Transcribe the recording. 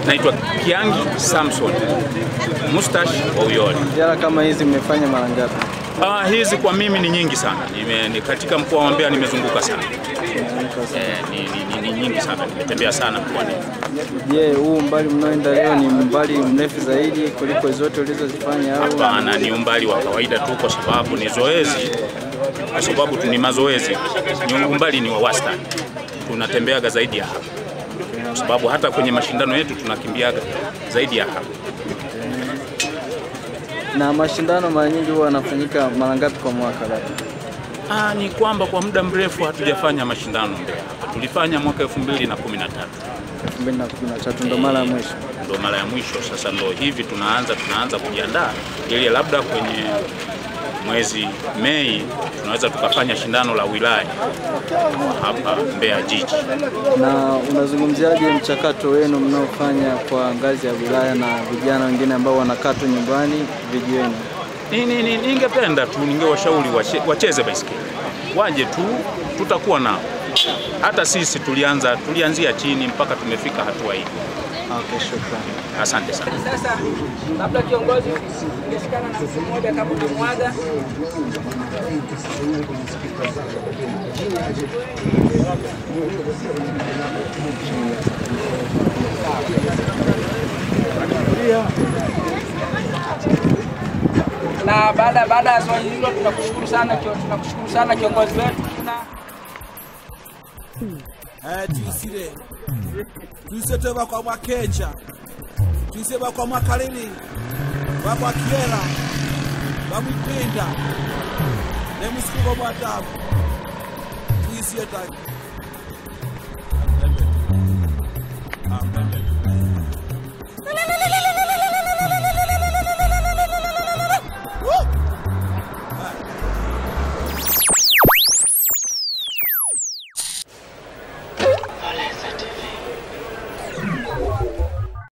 naitwa Kiangi Samson Mustache wa Uyole. Ziara kama hizi mmefanya mara ngapi? Ah, hizi kwa mimi ni nyingi sana. Nime, ni katika mkoa wa Mbeya nimezunguka sana. Eh, ni, ni, ni, ni nyingi sana. Nimetembea sana mkoani. Je, huu umbali mnaoenda leo ni umbali mrefu zaidi kuliko zote ulizozifanya au? Hapana, ni umbali wa kawaida tu, kwa sababu ni zoezi, kwa sababu tu ni mazoezi. Ni umbali ni wa wastani, tunatembeaga zaidi ya hapa, kwa sababu hata kwenye mashindano yetu tunakimbiaga zaidi ya hapa. Na mashindano mara nyingi huwa yanafanyika mara ngapi kwa mwaka labda? Ah, ni kwamba kwa muda mrefu hatujafanya mashindano Mbeya. Tulifanya mwaka 2013 2013 ndo mara ya mwisho. ndo mara ya mwisho. Sasa ndo hivi tunaanza tunaanza kujiandaa ili labda kwenye mwezi Mei tunaweza tukafanya shindano la wilaya hapa Mbeya jiji. Na unazungumziaje mchakato wenu mnaofanya kwa ngazi ya wilaya na vijana wengine ambao wanakaa tu nyumbani vijiweni? Ni- ni- ni- Ningependa tu ningewashauri wache- wacheze baisikeli, waje tu, tutakuwa nao. Hata sisi tulianza tulianzia chini mpaka tumefika hatua hii. Okay, shukrani. Asante sana. Sasa labda kiongozi ungeshikana na mtu mmoja kama unamwaga na baada baada ya swali hilo tunakushukuru sana kio- tunakushukuru sana kiongozi wetu tuna Eh, tuyisire tuyise twe bakwa mwakeja tuyise bakwa mwakalili bakwa kiera bamwipinda nemusikuko mwadamu tuyisiye taki Amen. Amen.